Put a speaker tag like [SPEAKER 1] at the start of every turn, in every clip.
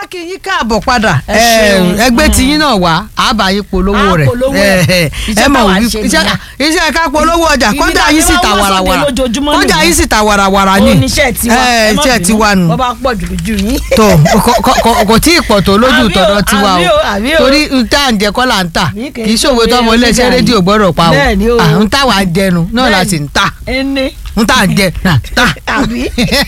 [SPEAKER 1] kí yín káàbọ̀ padà
[SPEAKER 2] Ẹ ṣeun.
[SPEAKER 1] ẹgbẹ́ tiyín náà wá àbá yín polówó
[SPEAKER 2] Á
[SPEAKER 1] rẹ̀
[SPEAKER 2] polówó ẹ̀.
[SPEAKER 1] ẹ
[SPEAKER 2] Iṣẹ́
[SPEAKER 1] mọ̀
[SPEAKER 2] táwa ń
[SPEAKER 1] wí
[SPEAKER 2] ṣe
[SPEAKER 1] iṣẹ́
[SPEAKER 2] nìyẹn.
[SPEAKER 1] iṣẹ́ ká polówó ọjà
[SPEAKER 2] Ibi
[SPEAKER 1] kọjá
[SPEAKER 2] tá a
[SPEAKER 1] yín
[SPEAKER 2] ti
[SPEAKER 1] sì
[SPEAKER 2] máa
[SPEAKER 1] ta
[SPEAKER 2] ń wá sóde
[SPEAKER 1] warawara
[SPEAKER 2] lójoojúmọ́
[SPEAKER 1] kọjá
[SPEAKER 2] nìyẹn.
[SPEAKER 1] yín sì ta warawara ni
[SPEAKER 2] oníṣẹ́ tiwa
[SPEAKER 1] ẹ
[SPEAKER 2] ẹ má
[SPEAKER 1] iṣẹ́
[SPEAKER 2] bínú,
[SPEAKER 1] tiwa nù
[SPEAKER 2] bọ́ bá pọ̀ jù jù yín.
[SPEAKER 1] tó kọ- kọ- kọ- kò tí ì pọ̀ tó lójú
[SPEAKER 2] Àbí o,
[SPEAKER 1] tọ̀dọ̀ tiwa
[SPEAKER 2] àbí o,
[SPEAKER 1] o
[SPEAKER 2] àbí o.
[SPEAKER 1] torí n tá à ń jẹ kọ́ là ń tà
[SPEAKER 2] Àbí
[SPEAKER 1] kì í ṣòwe tọmọ
[SPEAKER 2] kì í
[SPEAKER 1] iléeṣẹ́
[SPEAKER 2] ṣe
[SPEAKER 1] rédíò gbọ́dọ̀ pa o
[SPEAKER 2] Bẹ́ẹ̀ ni o.
[SPEAKER 1] à ń tà wá jẹnu náà la
[SPEAKER 2] Bẹ́ẹ̀
[SPEAKER 1] sì ń tà
[SPEAKER 2] ẹni
[SPEAKER 1] ń tà ń jẹ náà tà.
[SPEAKER 2] àbí.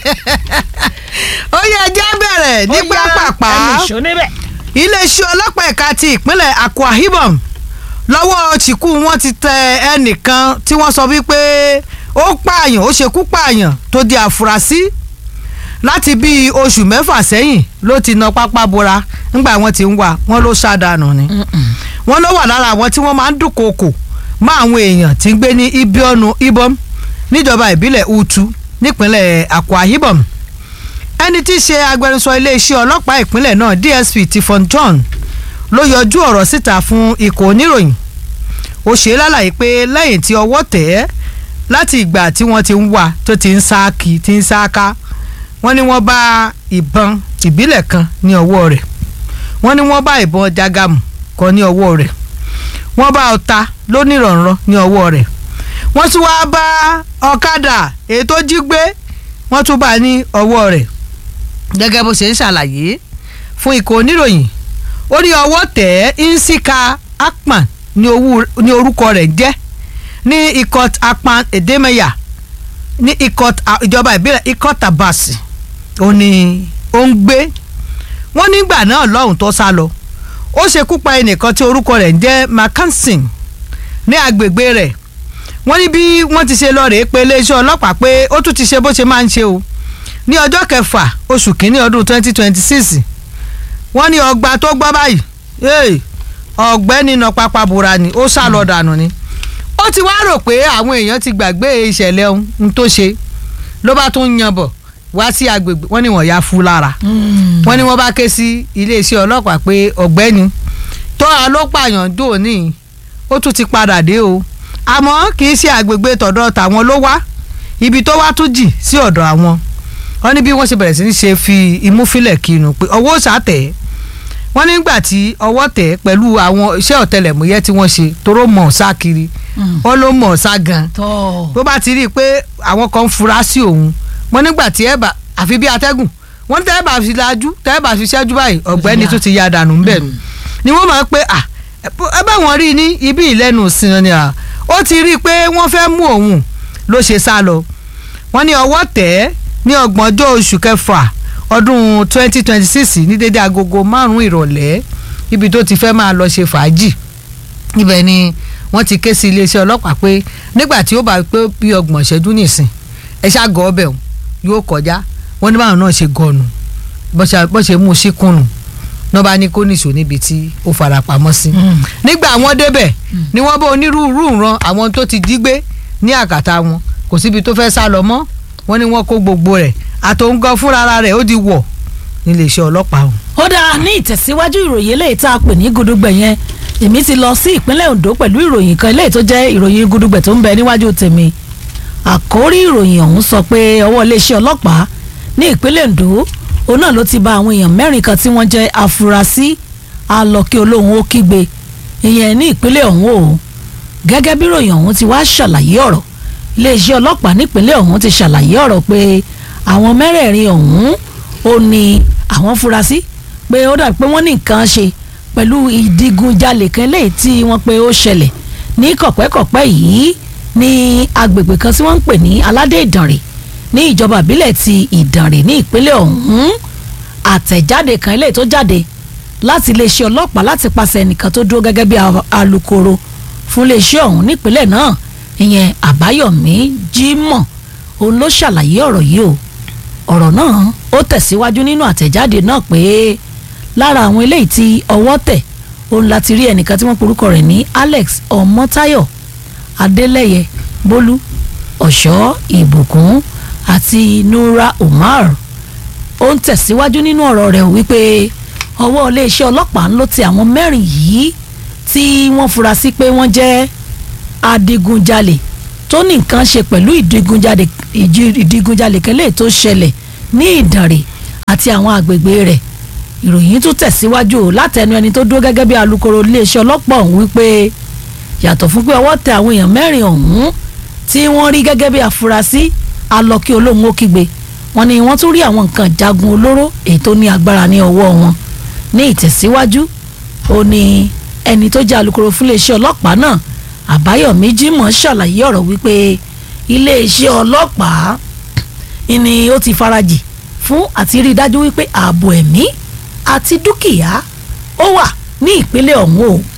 [SPEAKER 1] ó yẹ jẹ́ bẹ̀rẹ̀ ní
[SPEAKER 2] Ó yá,
[SPEAKER 1] pápápá
[SPEAKER 2] ẹni ìṣó níbẹ̀.
[SPEAKER 1] iléeṣẹ́ ọlọ́pàá ẹ̀ka ti ìpínlẹ̀ Akwa Ibom lọ́wọ́ chikú wọn ti tẹ ẹnìkan tí wọ́n sọ wípé ó pààyàn ó ṣekú pààyàn tó di àfúrásì láti bíi oṣù mẹ́fà sẹ́yìn ló ti na pápá bora ńgbà wọn ti ń wá wọn ló ṣàdánù ni wọn ló wà lára àwọn tí wọ́n máa ń dúnkòokò mọ́ àwọn èèyàn tí ń gbé ní Ibionu Ibom níjọba ìbílẹ̀ Utu nípínlẹ̀ Akwa Ibom ẹni tí í ṣe agbẹnusọ iléeṣẹ́ ọlọ́pàá ìpínlẹ̀ náà DSP Tifon John ló yọjú ọ̀rọ̀ síta fún ikọ̀ oníròyìn ó ṣe é lálàyé pé lẹ́yìn tí ọwọ́ tẹ̀ ẹ́ láti ìgbà tí wọ́n ti ń wá tó ti ń sáàkì tí ń sáàká wọ́n ní wọ́n bá ìbọn ìbílẹ̀ kan ní ọwọ́ rẹ̀ wọ́n ní wọ́n bá ìbọn jágàmù kan ní ọwọ́ rẹ̀ wọ́n bá ọta lónìrànràn ní ọwọ́ rẹ̀ wọ́n tún wá bá ọ̀kadà èyí tó jí gbé wọ́n tún bá ní ọwọ́ rẹ̀ gẹ́gẹ́ bó ṣe ń ṣàlàyé fún ikọ̀ oníròyìn ó ní ọwọ́ tẹ̀ ẹ́ nsika akpan ní owó- ní orúkọ rẹ̀ jẹ́ ní ikot akpan edemeya ní ikot a- ìjọba ìbílẹ̀ ikot abasi ó ní ó ń gbé wọ́n nígbà náà lọ́hùn tó sá lọ ó ṣekú pa ẹnìkan tí orúkọ rẹ̀ ń jẹ́ makansin ní agbègbè rẹ̀ wọ́n ní bí wọ́n ti ṣe lọ rèé pé iléeṣẹ́ ọlọ́pàá pé ó tún ti ṣe bó ṣe máa ń ṣe o ní ọjọ́ kẹfà oṣù kínní ọdún twenty twenty six wọ́n ní ọgbà tó gbọ́ báyìí hey, ọ̀gbẹ́ni náà pápá bora ni ó sá lọ dànù ni ó ti wá rò pé àwọn èèyàn ti gbàgbé ìṣẹ̀lẹ̀ ohun tó ṣe ló bá tún yan bọ̀ wá sí agbègbè wọ́n ní wọ́n ya fún lára wọ́n ní wọ́n bá ké sí iléeṣẹ́ ọlọ́pàá pé ọ̀gbẹ́ni tó a ló pààyàn dò ní ó tún ti padà dé o àmọ́ kì í ṣe àgbègbè tọ̀dọ̀ tàwọn ló wá ibi tó wá tún jì sí ọ̀dọ̀ àwọn wọ́n ní bí wọ́n ṣe bẹ̀rẹ̀ sí ní ṣe fi imú fílẹ̀ kinu pé ọwọ́ sàtẹ̀ wọ́n nígbà tí ọwọ́ tẹ̀ pẹ̀lú àwọn iṣẹ́ ọ̀tẹlẹ̀múyẹ́ tí wọ́n ṣe toró mọ̀ sá kiri wọ́n ló mọ̀ sá gan
[SPEAKER 2] tọ́
[SPEAKER 1] bó bá ti rí i pé àwọn kan ń fura sí òun wọ́n nígbà tí ẹ bá àfi bí atẹ́gùn wọ́n tẹ́ ẹ bá fi lajú tẹ́ ẹ bá fi ṣẹ́jú báyìí ọ̀gbẹ́ni
[SPEAKER 2] Ya.
[SPEAKER 1] tó ti ya dànù ńbẹ̀ nù ni wọ́n máa ń pé à ẹ bá wọn rí i ní ibi ìlẹ́nu ìsìn ni à ó ti rí i pé wọ́n fẹ́ mú òun ló ṣe sá lọ wọ́n ní ọwọ́ tẹ̀ ẹ́ ní ọgbọ̀njọ́ oṣù kẹfà ọdún 2026 ní dédé agogo márùn-ún ìrọ̀lẹ́ ibi tó ti fẹ́ máa lọ ṣe fàájì ibẹ̀ ni wọ́n ti ké sí iléeṣẹ́ ọlọ́pàá pé nígbà tí ó bá pé bí ọgbọ̀n ìṣẹ́jú nìsín ẹ ṣàgọ́ ọbẹ̀ òun yóò kọjá wọ́n ní báwọn náà ṣe gọ̀nù bọ́ ṣe mú un síkùnù náà bá ní kó nìṣó níbi tí ó fara pamọ́ sí. nígbà wọ́n débẹ̀ ni wọ́n bá onírúurú ran àwọn tó ti jí gbé ní àkàtà wọn kò síbi tó fẹ́ sá lọ mọ́ wọ́n ní wọ́n kó gbogbo rẹ̀ àtòǹgàn fúnra rẹ̀ ó di wọ̀ níléeṣẹ́ ọlọ́pàá ọ̀hún.
[SPEAKER 2] ó dáa ní ìtẹ̀síwájú ìròyìn eléyìí tá a pè ní gudugbẹ̀ yẹn èmi ti lọ sí ìpínlẹ̀ Ondo pẹ̀lú ìròyìn kan eléyìí tó jẹ́ ìròyìn gudugbẹ̀ tó ń bẹ níwájú tèmi àkórí ìròyìn ọ̀hún sọ pé ọwọ́ iléeṣẹ́ ọlọ́pàá ní ìpínlẹ̀ Ondo òun náà ló ti bá àwọn èèyàn mẹ́rin kan tí wọ́n jẹ́ afurasí alọ́kí olóhùn ó kígbe ìyẹn ní ìpínlẹ̀ ọ̀hún o gẹ́gẹ́ bí ìròyìn ọ̀hún ti wá ṣàlàyé ọ̀rọ̀ iléeṣẹ́ ọlọ́pàá nípínlẹ̀ ọ̀hún ti ṣàlàyé ọ̀rọ̀ pé àwọn mẹ́rẹ̀ẹ̀rin ọ̀hún ó ní àwọn furasí pé ó dàbí pé wọ́n ní nǹkan ṣe pẹ̀lú ìdigunjalè kan léyìí tí wọ́n pé ó ṣẹlẹ̀ ní kọ̀pẹ́kọ̀pẹ́ yìí ní agbègbè kan tí wọ́n ń pè ní aládé ìdànrè ní ìjọba ìbílẹ̀ ti ìdànrè ní ìpínlẹ̀ ọ̀hún àtẹ̀jáde kan eléyìí tó jáde láti iléeṣẹ́ ọlọ́pàá láti pàṣẹ ẹnìkan tó dúró gẹ́gẹ́ bí a- alukoro fún iléeṣẹ́ ọ̀hún nípínlẹ̀ náà ìyẹn àbáyọ̀mí jímọ̀ òun ló ṣàlàyé ọ̀rọ̀ yìí o ọ̀rọ̀ náà ó tẹ̀síwájú nínú àtẹ̀jáde náà pé lára àwọn eléyìí tí ọwọ́ tẹ̀ òun láti rí ẹnìkan tí wọ́n porúkọ rẹ̀ ní Alex Ọmọ́táyọ̀ Adélẹ́yẹ Bólú Ọ̀ṣọ́ Ìbùkún àti Nura Umar ó ń tẹ̀síwájú nínú ọ̀rọ̀ rẹ̀ wípé ọwọ́ iléeṣẹ́ ọlọ́pàá ń ló ti àwọn mẹ́rin yìí tí wọ́n fura sí pé wọ́n jẹ́ adigunjalè tó ní nǹkan ṣe pẹ̀lú ìdigunjalè ìjì- ìdigunjalè kẹlẹ́ tó ṣẹlẹ̀ ní ìdànrè àti àwọn àgbègbè rẹ̀ ìròyìn tún tẹ̀síwájú o látẹnu ẹni tó dúró gẹ́gẹ́ bí alukoro iléeṣẹ́ ọlọ́pàá ọ̀hún wípé yàtọ̀ fún pé ọwọ́ tẹ àwọn èèyàn mẹ́rin ọ̀hún tí wọ́n rí gẹ́gẹ́ bí afurasí alọ́kí olóhùn ó kígbe wọ́n ní wọ́n tún rí àwọn nǹkan jagun olóró èyí tó ní agbára ní ọwọ́ wọn ní ìtẹ̀síwájú ó ní ẹni tó jẹ́ alukoro fún iléeṣẹ́ ọlọ́pàá náà àbáyọ̀mí jimoh ṣàlàyé ọ̀rọ̀ wípé iléeṣẹ́ ọlọ́pàá ni ó ti farajì fún àti rí i dájú wípé ààbò ẹ̀mí àti dúkìá ó wà ní ìpínlẹ̀ ọ̀hún o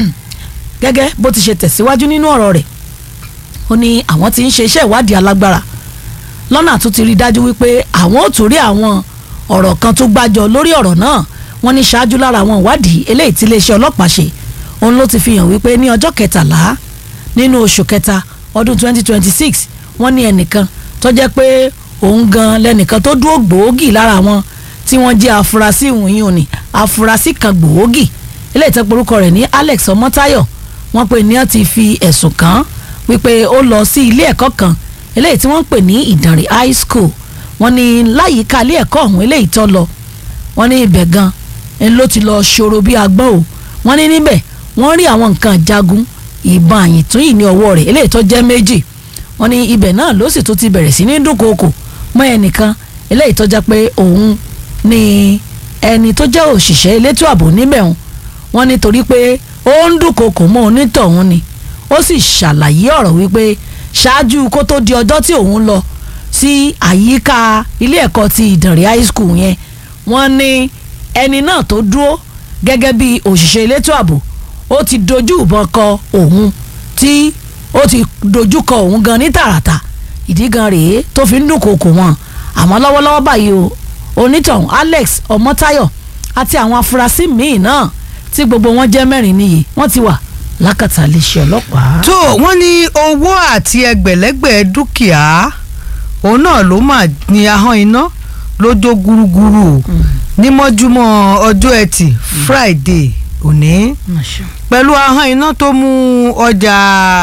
[SPEAKER 2] gẹ́gẹ́ bó ti ṣe tẹ̀síwájú nínú ọ̀rọ̀ rẹ̀ ó ní àwọn tí ń ṣe iṣẹ́ ìwádìí alágbára lọ́nà tó ti rí i dájú wípé àwọn ò tún rí àwọn ọ̀rọ̀ kan tó gbájọ lórí ọ̀rọ̀ náà wọ́n ní ṣáájú lára àwọn ìwádìí eléyìí tí iléeṣẹ́ ọlọ́pàá ṣe òun ló ti fi hàn wípé ní ọjọ́ kẹtàlá nínú oṣù kẹta ọdún 2026 wọ́n ní ẹnìkan tó jẹ́ pé òun gan lẹ́nìkan tó dúró gbòógì lára wọn tí wọ́n jẹ́ afurasí ìwòyìn òní afurasí kan gbòógì eléyìí tó porúkọ rẹ̀ ní Alex Ọmọ́táyọ̀ wọ́n pè ní wọ́n ti fi ẹ̀sùn kàn án wípé ó lọ sí ilé ẹ̀kọ́ kan eléyìí tí wọ́n ń pè ní Ìdànrè high school wọ́n ní láyìíká ilé ẹ̀kọ́ ọ̀hún eléyìí tó lọ wọ́n ní ibẹ̀ gan ń ló ti lọ ṣòro bí agbọ́n o wọ́n ní níbẹ̀ wọ́n rí àwọn nǹkan jagun ìbọn àyìntún yìí ní ọwọ́ rẹ̀ eléyìí tó jẹ́ méjì wọ́n ní ibẹ̀ náà ló sì tún ti bẹ̀rẹ̀ sí ní dúnkòokò mọ́ ẹnìkan eléyìí tó jẹ́ pé òun ni ẹni tó jẹ́ òṣìṣẹ́ elétò ààbò níbẹ̀ wọn wọ́n ní torí pé ó ń dúnkòokò mọ́ onítọ̀hún ni ó sì ṣàlàyé ọ̀rọ̀ wípé ṣáájú kó tó di ọjọ́ tí òun lọ sí àyíká ilé ẹ̀kọ́ ti Ìdànrè high school yẹn wọ́n ní ẹni náà tó dúró gẹ́gẹ́ bí òṣìṣẹ́ elétò ààbò ó ti dojú ìbọn kọ òun tí ó ti dojú kọ òun gan ní tààràtà ìdí gan rèé tó fi ń dúnkòokò wọn àmọ́ lọ́wọ́lọ́wọ́ báyìí o onítọ̀hún Alex Ọmọ́táyọ̀ àti àwọn afurasí míì náà tí gbogbo wọn jẹ́ mẹ́rin níye wọ́n ti wà lákàtà iléeṣẹ́ ọlọ́pàá.
[SPEAKER 1] tó wọ́n ní owó àti ẹgbẹ̀lẹ́gbẹ̀ dúkìá òun náà ló mà ní ahọ́n iná lójó gúrúgúrú ní mọ́júmọ́ ọjọ́ ẹtì Friday òní pẹ̀lú ahọ́n iná tó mú ọjà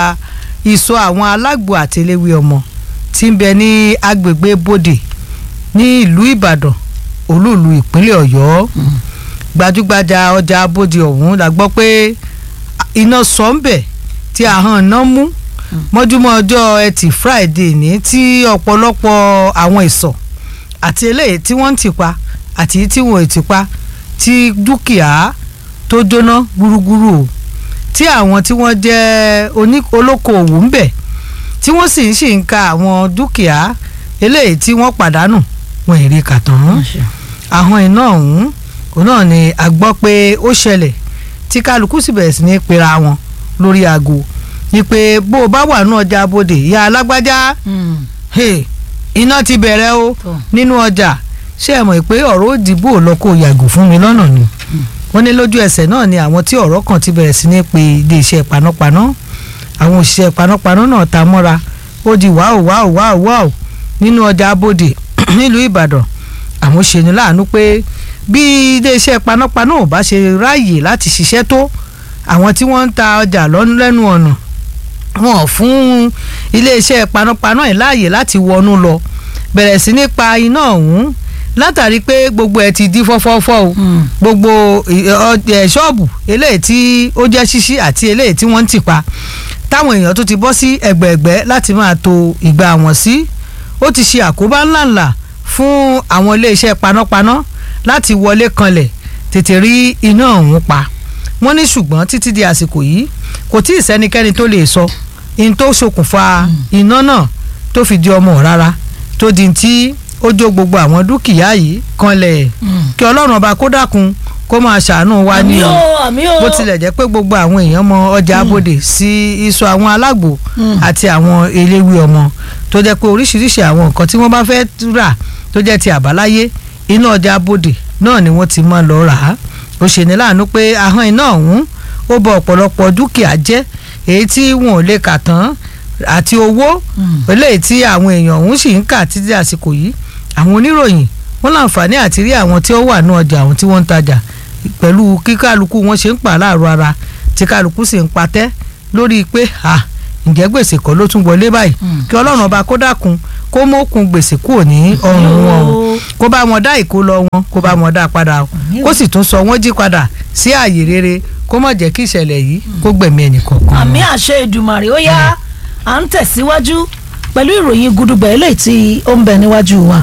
[SPEAKER 1] ìsọ àwọn alágbo àtẹlẹwé ọmọ tí ń bẹ ní agbègbè Bódè ní ìlú Ìbàdàn olúùlú ìpínlẹ̀ Ọ̀yọ́ gbajúgbajà ọjà Bódè ọ̀hún la gbọ́ pé iná sọ ń bẹ̀ tí ahọ́n iná mú mọ́júmọ́ ọjọ́ ẹtì Friday ní tí ọ̀pọ̀lọpọ̀ àwọn ìsọ̀ àti eléyìí tí wọ́n ń tìpa àti tí wọ́n ò tìpa tí dúkìá tó jóná gbúrúgbúrú o tí àwọn tí wọ́n jẹ́ olókoòwò ń bẹ̀ tí wọ́n sì ń sì ń ka àwọn dúkìá eléyìí tí wọ́n pàdánù wọn èrè kàtàn ahọ́n iná ọ̀hún òun náà ni a gbọ́ pé ó ṣẹlẹ̀ tí kálukú sì bẹ̀rẹ̀ sí ní pera wọn lórí aago ni pé bó o bá wà ní ọjà abodè ìyá alágbájá iná ti bẹ̀rẹ̀ o nínú ọjà ṣé ẹ mọ̀ pé ọ̀rọ̀ òdìbò lọ kó yàgò fún mi lọ́nà ni wọ́n ní lójú ẹsẹ̀ náà ni àwọn tí ọ̀rọ̀ kan ti bẹ̀rẹ̀ sí ní pe iléeṣẹ́ panápaná àwọn òṣìṣẹ́ panápaná náà ta mọ́ra ó di wáò wáò wáò wáò nínú ọjà abodè nílùú ìbàdàn àwọn ṣe ní láàánú pé bí iléeṣẹ́ panápaná ò bá ṣe ráàyè láti ṣiṣẹ́ tó àwọn tí wọ́n ń ta ọjà lẹ́nu ọ̀nà wọn ò fún iléeṣẹ́ panápaná yìí láàyè láti wọnú lọ bẹ̀rẹ̀ sí ní pa iná ọ̀hún látàrí pé gbogbo ẹ̀ ti di fọ́fọ́fọ́ o gbogbo ṣọ́ọ̀bù eléyìí tí ó jẹ́ ṣíṣí àti eléyìí tí wọ́n ń tì pa táwọn èèyàn tó ti bọ́ sí ẹgbẹ̀ẹ̀gbẹ́ láti máa to ìgbà wọn sí ó ti ṣe àkóbá ńláńlá fún àwọn iléeṣẹ́ panápaná láti wọlé kanlẹ̀ tètè rí iná ọ̀hún pa wọ́n ní ṣùgbọ́n títí di àsìkò yìí kò tí ì sẹ́nikẹ́ni tó lè sọ in tó ṣokùnfà iná náà tó fi di ọmọ rárá tó di tí ó jó gbogbo àwọn dúkìá yìí kanlẹ̀ kí ọlọ́run ọba kó dákun kó máa ṣàánú wa ní o bó tilẹ̀ jẹ́ pé gbogbo àwọn èèyàn mọ ọjà abodè sí iṣu àwọn alágbò àti àwọn eléwé ọmọ tó jẹ́ pé oríṣiríṣi àwọn nǹkan tí wọ́n bá fẹ́ rà tó jẹ́ ti àbáláyé inú ọjà abodè náà ni wọ́n ti máa lọ rà á ó ṣe ní láàánú pé ahọ́n iná ọ̀hún ó bọ ọ̀pọ̀lọpọ̀ dúkìá jẹ́ èyí tí wọn ò lè kà tán àti owó eléyìí tí àwọn èèyàn ọ̀hún sì ń kà títí àsìkò yìí àwọn oníròyìn wọn láǹfààní àti rí àwọn tí ó wà ní ọjà àwọn tí wọ́n ń tajà pẹ̀lú kí kálukú wọn ṣe ń pa láàrọ̀ ara tí kálukú sì ń patẹ́ lórí pé ǹjẹ́ gbèsè kọ́ ló tún wọlé báyìí kí ọlọ́run ọba kó dákun kó mókun gbèsè kúrò ní ọrùn wọn o kó bá wọn dá ìkó lọ wọn kó bá wọn dá padà o kó sì tún sọ wọn jí padà sí ààyè rere kó má jẹ́ kí ìṣẹ̀lẹ̀ yìí kó gbẹ̀mí ẹnì kọ̀ọ̀kan.
[SPEAKER 2] àmì àṣẹ Èdùmàrè ó yá à ń tẹ̀síwájú pẹ̀lú ìròyìn gudugbẹ̀ eléyìí tí ó ń bẹ níwájú wa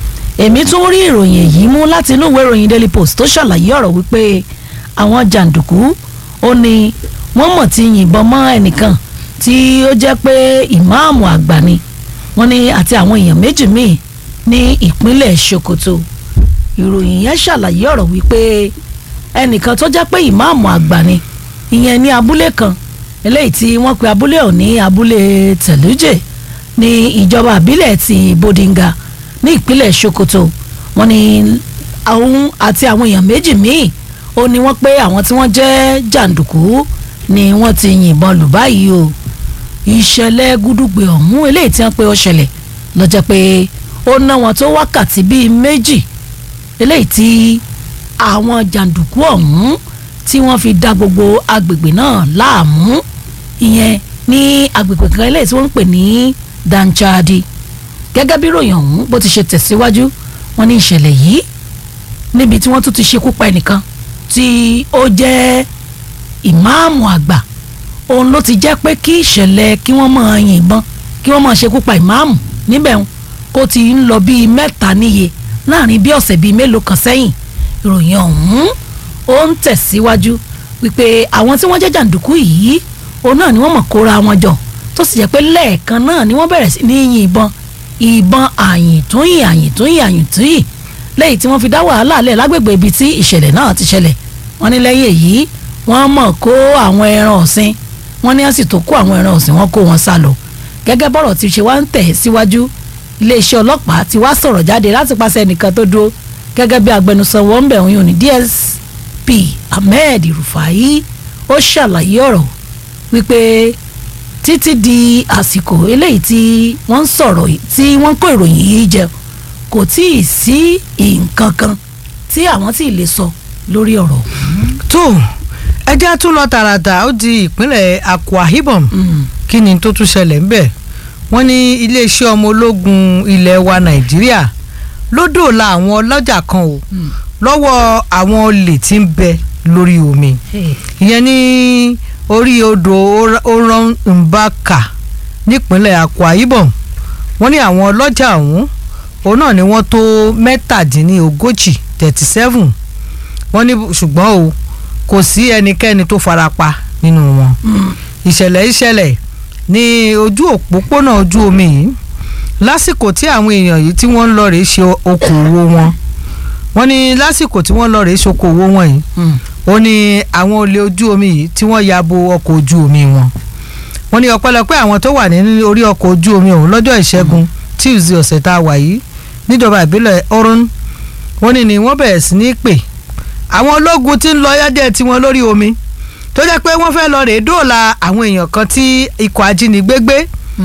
[SPEAKER 2] èmi tún rí ìròyìn èyí mú láti inú ìwé ìròyìn Daily Post tó ṣàlàyé ọ̀rọ̀ wípé àwọn jàǹdùkú ó ní wọ́n mọ̀ ti yìnbọn mọ́ ẹnìkan tí ó jẹ́ pé ìmáàmù àgbà ni wọ́n ní àti àwọn èèyàn méjì míì ní ìpínlẹ̀ Sokoto ìròyìn yẹn ṣàlàyé ọ̀rọ̀ wípé ẹnìkan tó jẹ́ pé ìmáàmù àgbà ni ìyẹn ní abúlé kan eléyìí tí wọ́n pe abúlé ọ̀ ní abúlé tẹ̀lújẹ̀ ní ìjọba àbílẹ̀ ti Bodinga ní ìpínlẹ̀ Sokoto wọ́n ní àwọn àti àwọn èèyàn méjì míì ó ní wọ́n pé àwọn tí wọ́n jẹ́ jàǹdùkú ni wọ́n ti yìnbọn lù báyìí o ìṣẹ̀lẹ̀ gúdúgbe ọ̀hún eléyìí tí wọ́n pé ó ṣẹlẹ̀ ló jẹ́ pé ó ná wọn tó wákàtí bíi méjì eléyìí tí àwọn jàǹdùkú ọ̀hún tí wọ́n fi da gbogbo agbègbè náà láàmú ìyẹn ní agbègbè kan eléyìí tí wọ́n ń pè ní Danchadi gẹ́gẹ́ bí ròyìn ọ̀hún bó ti ṣe tẹ̀síwájú wọ́n ní ìṣẹ̀lẹ̀ yìí níbi tí wọ́n tún ti ṣekú pa ẹnìkan tí ó jẹ́ ìmáàmù àgbà òun ló ti jẹ́ pé kí ìṣẹ̀lẹ̀ kí wọ́n máa yìnbọn kí wọ́n máa ṣekú pa ìmáàmù níbẹ̀ ń kó ti ń lọ bíi mẹ́ta níye láàrin bí ọ̀sẹ̀ bíi mélòó kan sẹ́yìn ìròyìn ọ̀hún ó ń tẹ̀síwájú wípé àwọn tí wọ́n jẹ́ jàǹdùkú yìí òun náà ni wọ́n mọ̀ kóra wọn jọ tó sì jẹ́ pé lẹ́ẹ̀kan náà ni wọ́n bẹ̀rẹ̀ sí ní yìnbọn ìbọn àyìntúnyìn àyìntúnyìn àyìntúnyìn lẹ́yìn tí wọ́n fi dá wàhálà lẹ̀ lágbègbè ibi tí ìṣẹ̀lẹ̀ náà ti ṣẹlẹ̀ wọ́n ní lẹ́yìn èyí wọ́n mọ̀ kó àwọn ẹran ọ̀sìn wọ́n ní wọ́n sì tó kó àwọn ẹran ọ̀sìn wọ́n kó wọn sá lọ gẹ́gẹ́ bọ́rọ̀ ti ṣe wá ń tẹ̀ síwájú iléeṣẹ́ ọlọ́pàá ti wá sọ̀rọ̀ jáde láti pàṣẹ ẹnìkan tó dúró gẹ́gẹ́ bí agbẹnusọ wọn ń bẹ̀ wọ́n yóò ní DSP Ahmed Rufai ó ṣàlàyé ọ̀rọ̀ wípé títí di àsìkò eléyìí tí wọ́n ń sọ̀rọ̀ tí wọ́n ń kó ìròyìn yìí jẹ kò tí ì sí nǹkan kan tí àwọn tí ì lè sọ lórí ọ̀rọ̀.
[SPEAKER 1] tó ẹjẹ́ tún lọ tààràtà ó di ìpínlẹ̀ Akwa Ibom kí ni tó tún ṣẹlẹ̀ ńbẹ̀ wọ́n ní iléeṣẹ́ ọmọ ológun ilẹ̀ wa Nàìjíríà ló dòòlà àwọn ọlọ́jà kan o lọ́wọ́ àwọn olè tí ń bẹ lórí omi ìyẹn ní orí odò oran mbaka nípínlẹ̀ Akwa Ibom wọ́n ní àwọn ọlọ́jà ọ̀hún òun náà ni wọ́n tó mẹ́tàdínlógójì thirty seven wọ́n ní ṣùgbọ́n o kò sí ẹnikẹ́ni tó farapa nínú wọn ìṣẹ̀lẹ̀ ìṣẹ̀lẹ̀ ní ojú òpópónà ojú omi yìí lásìkò tí àwọn èèyàn yìí tí wọ́n ń lọ rèé ṣe okòwò wọn wọ́n ní lásìkò tí wọ́n lọ rèé ṣe okòwò wọn yìí ó ní àwọn olè ojú omi yìí tí wọ́n ya bo ọkọ̀ ojú omi wọn wọ́n ní ọpẹ́lọpẹ́ àwọn tó wà ní orí ọkọ̀ ojú omi ọ̀hún lọ́jọ́ ìṣẹ́gun Tuesday ọ̀sẹ̀ tá a wà yìí níjọba ìbílẹ̀ Orun wọ́n ní ni wọ́n bẹ̀rẹ̀ sí ní pè àwọn ológun tí ń lọ yájẹ́ tiwọn lórí omi tó jẹ́ pé wọ́n fẹ́ lọ rèé dóòlà àwọn èèyàn kan tí ikọ̀ ajínigbé gbé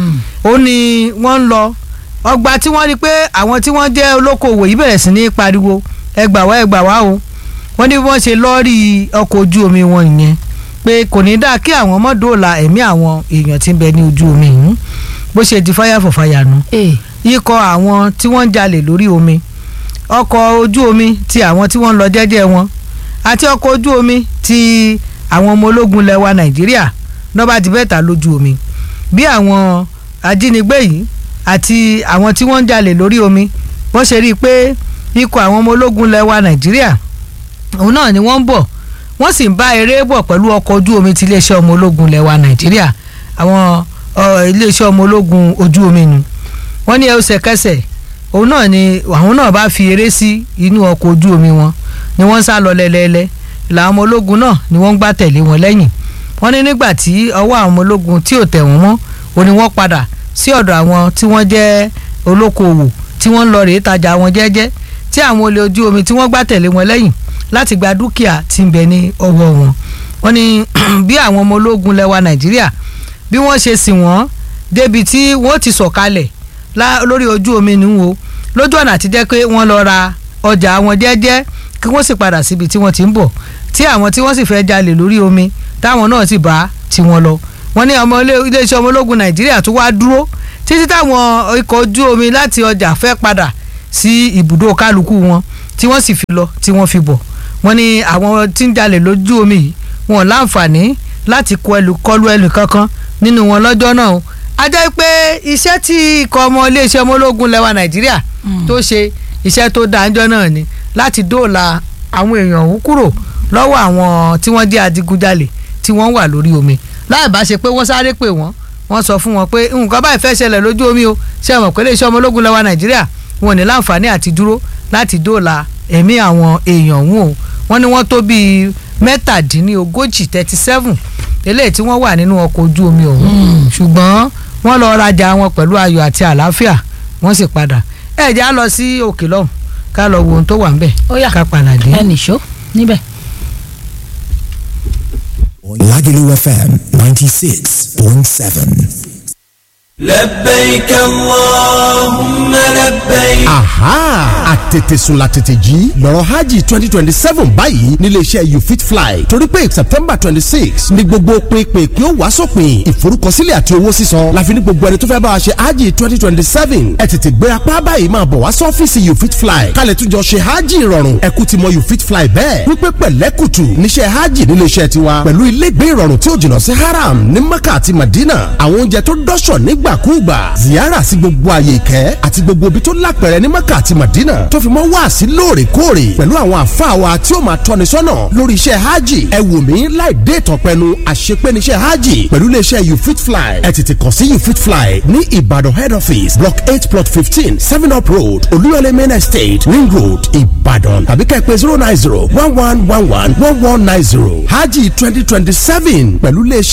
[SPEAKER 1] ó ní wọ́n ń lọ ọgbà tí wọ́n rí pé àwọn tí wọ́n jẹ́ olókoòwò yìí bẹ̀rẹ̀ sí ní pariwo ẹ gbà wá ẹ gbà wá o wọ́n ní wọ́n ṣe lọ́ọ̀rì ọkọ̀ ojú omi wọn ìyẹn pé kò ní dáa kí àwọn ọmọ dóòlà ẹ̀mí àwọn èèyàn tí ń bẹ ní ojú omi yìí bó ṣe di fáyà fọ̀fáyà nu ikọ̀ àwọn tí wọ́n ń jalè lórí omi ọkọ̀ ojú omi ti àwọn tí wọ́n ń lọ jẹ́jẹ́ wọn àti ọkọ̀ ojú omi ti àwọn ọmọ ológun lẹwa nàìjíríà nọ́bà ti bẹ́ẹ̀ ta lójú omi bí àwọn ajínigbé yìí àti àwọn tí wọ́n ń jalè lórí omi wọ́n ṣe rí i pé ikọ̀ àwọn ọmọ ológun lẹwa nàìjíríà òun náà ni wọ́n ń bọ̀ wọ́n sì ń bá eré bọ̀ pẹ̀lú ọkọ̀ ojú omi ti iléeṣẹ́ ọmọ ológun lẹwa nàìjíríà àwọn iléeṣẹ́ ọmọ ológun ojú omi nu wọ́n ní ẹsẹ̀kẹsẹ̀ òun náà ni àwọn náà bá fi eré sí inú ọkọ̀ ojú omi wọn ni wọ́n ń sá lọ lẹ́lẹ́lẹ́ làwọn ọmọ ológun náà ni wọ́n ń gbá tẹ̀lé wọn lẹ́yìn wọ́n ní nígbà tí ọwọ́ àwọn ọmọ ológun tí ò tẹ̀ wọ́n mọ́ ó ní wọ́n padà sí ọ̀dọ̀ àwọn tí wọ́n jẹ́ olókoòwò tí wọ́n ń lọ rèé tajà wọn jẹ́jẹ́ tí àwọn olè ojú omi tí wọ́n gbá tẹ̀lé wọn lẹ́yìn láti gba dúkìá tí ń bẹ ní ọwọ́ wọn wọ́n ní bí àwọn ọmọ ológun lẹwa nàìjíríà bí wọ́n ṣe sìn wọ́n débi tí wọ́n ti sọ̀kalẹ̀ lórí ojú omi ni wo lójú ọ̀nà àti jẹ́ pé wọ́n lọ ra ọjà wọn jẹ́jẹ́ kí wọ́n sì padà síbi tí wọ́n ti ń bọ̀ tí àwọn tí wọ́n sì fẹ́ jalè lórí omi táwọn náà sì bá tiwọn lọ wọ́n ní ọmọ iléeṣẹ́ ọmọ ológun nàìjíríà tó wá dúró títí táwọn ikọ̀ ojú omi láti ọjà fẹ́ padà sí ibùdó kálukú wọn tí wọ́n sì fi lọ tí wọ́n fi bọ̀ wọ́n ní àwọn tí ń jalè lójú omi yìí wọn ò láǹfààní láti kọ ẹlù kọlu ẹlù kankan nínú wọn lọ́jọ́ náà o a jẹ́ pé iṣẹ́ tí ikọ̀ ọmọ iléeṣẹ́ ọmọ ológun lẹwa nàìjíríà tó ṣe iṣẹ́ tó dáńjọ́ náà ni láti dóòlà àwọn èèyàn ọ̀hún kúrò lọ́wọ́ àwọn tí wọ́n jẹ́ adigunjalè tí wọ́n wà lórí omi láì bá ṣe pé wọ́n sáré pè wọ́n wọ́n sọ fún wọn pé nǹkan báyìí fẹ́ ṣẹlẹ̀ lójú omi o ṣe mọ̀ pé iléeṣẹ́ ọmọ ológun lẹwa nàìjíríà wọn ò ní láǹfààní àti dúró láti dóòlà ẹ̀mí àwọn èèyàn ọ̀hún o wọ́n ní wọ́n tó bíi mẹ́tàdínlógójì thirty seven eléyìí tí wọ́n wà nínú ọkọ̀ ojú omi ọ̀hún ṣùgbọ́n wọ́n lọ rajà wọn pẹ̀lú ayọ̀ àti àlàáfíà wọ́n sì padà ẹ jẹ́ á lọ sí òkè lọ́hùn ká lọ wo ohun tó wà ń bẹ̀
[SPEAKER 2] Ó yá.
[SPEAKER 1] ká padà dé.
[SPEAKER 2] ẹ nìṣó níbẹ̀.
[SPEAKER 3] Lagelu FM 96.7.
[SPEAKER 4] لبيك اللهم لبيك
[SPEAKER 5] aha àtètèsùn la tètè jí lọ́rọ̀ hajj twenty twenty seven báyìí níléeṣẹ́ you fit fly torí pé september twenty six ni gbogbo pinpin kí ó wá sópin ìforúkọsílẹ̀ àti owó sísan láfi ní gbogbo ẹni tó fẹ́ bá wa ṣe hajj twenty twenty seven ẹ tètè gbé apá báyìí máa bọ̀ wá sọ́fíìsì you fit fly kálẹ̀ tún jọ ṣe hajj ìrọ̀rùn ẹ̀kú ti mọ you fit fly bẹ́ẹ̀ wípé pẹ̀lẹ́kùtù níṣẹ́ hajj níléeṣẹ́ tiwa pẹ̀lú ilégbé ìrọ̀rùn tí ó jìnnà sí haram ní mecca àti madina àwọn oúnjẹ tó dọ́ṣọ̀ nígbàkúùgbà ziyara sí gbogbo àyè ìkẹ́ àti gbogbo ibi tó lápẹ̀rẹ̀ ní mecca àti madina tó fi mọ́ wá sí lóòrèkóòrè pẹ̀lú àwọn àfáà wa tí ó máa tọ́ni sọ́nà lórí iṣẹ́ hajj ẹ wò mí láì dé ìtàn pẹnu àṣepé níṣẹ́ hajj pẹ̀lú iléeṣẹ́ you fit fly ẹ tètè kàn sí you fit fly ní ìbàdàn head office block eight plot fifteen seven up road olúyọlé main estate ring road ìbàdàn tàbí kẹ́ ẹ pè zero nine zero one one one one one one nine zero hajj twenty twenty seven pẹ̀lú iléeṣẹ́